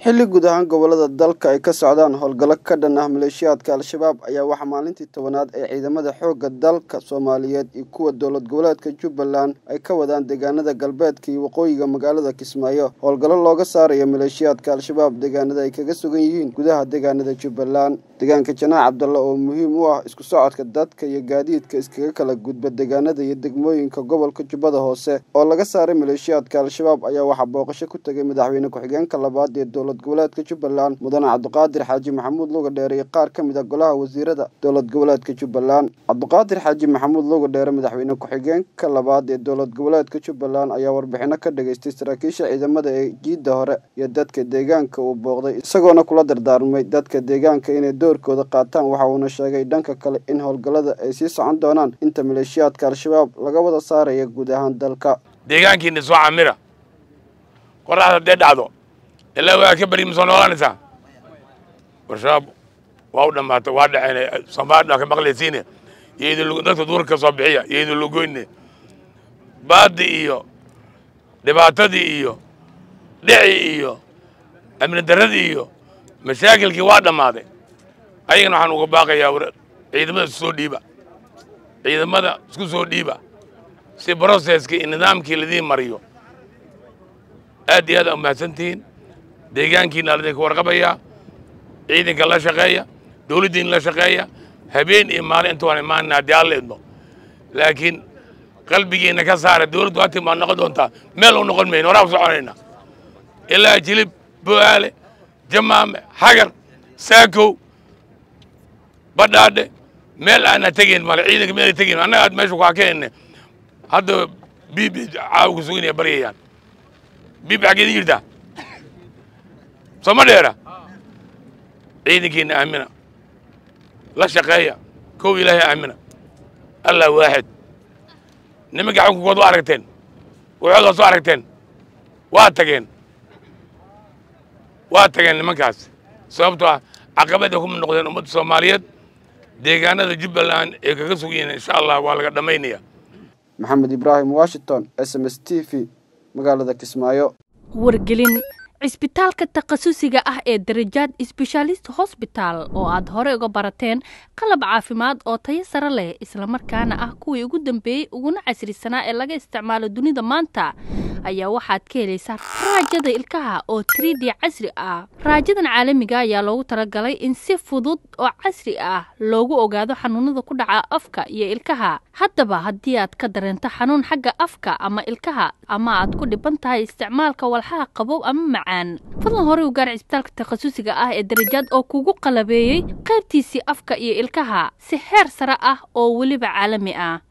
xilli guud ahaan gobolada dalka ay ka socdaan howlgallo ka dhan ah maleeshiyaadka al-shabaab ayaa waxaa maalintii tobanaad ee ciidamada xoogga dalka soomaaliyeed iyo kuwa dowlad goboleedka jubbaland ay ka wadaan deegaanada galbeedka iyo waqooyiga magaalada kismaayo howlgallo looga saarayo maleeshiyaadka al-shabaab deegaanada ay kaga sugan yihiin gudaha deegaanada jubbaland deegaanka janaac cabdalla oo muhiim u ah isku socodka dadka iyo gaadiidka iskaga kala gudba deegaanada iyo degmooyinka gobolka jubbada hoose oo laga saaray maleeshiyaadka al-shabaab ayaa waxaa booqasho ku tegay madaxweyne ku-xigeenka labaad ee dowlad goboleedka jubbaland mudane cabdiqaadir xaaji maxamuud luga dheere iyo qaar ka mid a golaha wasiirada dowlad goboleedka jubbaland cabdiqaadir xaaji maxamuud luga dheere madaxweyne ku-xigeenka labaad ee dowlad goboleedka jubbaland ayaa warbixino ka dhageystay saraakiisha ciidamada ee jiidda hore iyo dadka deegaanka uu booqday isagoona kula dardaarmay dadka deegaanka inay doorkooda qaataan waxa uuna sheegay dhanka kale in howlgallada ay sii socon doonaan inta maleeshiyaadka al-shabaab laga wada saaraya guud ahaan dalka deegaankiina soo camira qoraxda haddee dhacdo ilaa waa ka beri ma soo noolanaysaa warshabaab waa u dhammaatay waa dhaceen soomaalida ka maqlaysiine iyo idin dadka duurka ka soo bixiya iyo idin lugoyne baadi iyo dhibaatadii iyo dhici iyo amni darradii iyo mashaakilkii waa dhammaaday ayagana waxaan uga baaqayaa ciidamada isku soo dhiiba ciidamada isku soo dhiiba si broseska iyo nidaamkii ladiin mariyo aad iyo aad aa umahadsantihiin deegaankiina ladinka warqabayaa ciidanka la shaqeeya dawladdiina la shaqeeya habeen iyo maalin inta waan imaanina haddii alla idmo laakiin qalbigiina ka saara dawladdu hatii maa noqon doontaa meel u noqon mayno waraa ku soconayna ilaa jilib bo'aale jamaame xagar saakow badhaadhe meel aana tegayn male ciidanka meelay tegayn annaga aad meesha kuaa keenne hadda bibi caawa ku suginaya baryayaan bibi xaggeed jirtaa sooma dheera ciidankiina aamina la shaqeeya kow ilaahay aamina allah waaxid nimanka xukunkood waa aragteen waxoodaa soo aragteen waa tageen waa tageen nimankaas sababtoo ah caqabad ay kuma noqdeen ummadda soomaaliyeed deegaanada jubbaland ee kaga sugayiin insha allah waa laga dhammaynaya maxamed ibraahim washington s m s t v magaalada kismaayo wargelin cisbitaalka takhasusiga ah ee darajaad sbeshaalist hosbitaal oo aad hore uga barateen qalab caafimaad oo tayo sare leh islamarkaana ah kuwii ugu dambeeyey uguna casrisanaa ee laga isticmaalo dunida maanta ayaa waxaad ka helaysaa raajada ilkaha oo trid casri ah raajadan caalamiga ayaa loogu talagalay in si fudud oo casri ah loogu ogaado xanuunada ku dhaca afka iyo ilkaha haddaba haddii aad ka dareento xanuun xagga afka ama ilkaha ama aad ku dhiban tahay isticmaalka walxaha qabow ama macaan fadlan hore u gaar cisbitaalka takhasusiga ah ee darajaad oo kugu qalabeeyey qaybtiisii afka iyo ilkaha si heer sare ah oo weliba caalami ah